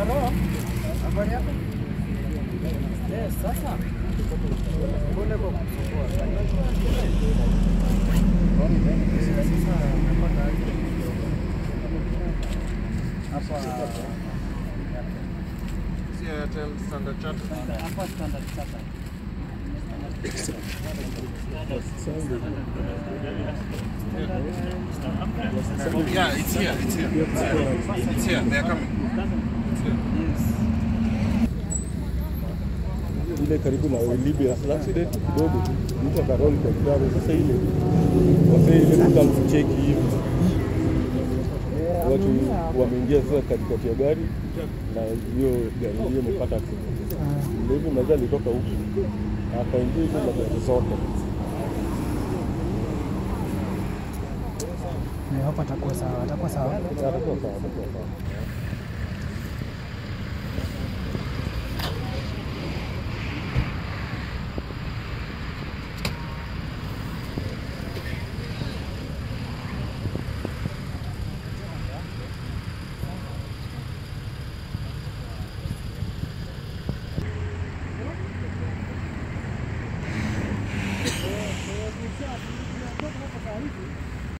Halo. Habari yako? Eh, sasa. Pole kwa kusumbua. Sasa nimepata aje kidogo. Hapa Si Airtel Standard Chartered. hapa Standard Chartered. Yeah, it's here. It's here. It's here. It's here. They're coming. It's here. ile karibu na Libya accident kidogo, mtu akaroli kwa gari. Sasa ile wasee ile kuta mcheki hivi, watu wameingia sasa katikati ya gari na hiyo gari hiyo imepata accident. Ndio hivi mmoja alitoka huku akaingia hizo na gari zote. Hapa atakuwa sawa, atakuwa sawa. Atakuwa sawa, atakuwa sawa.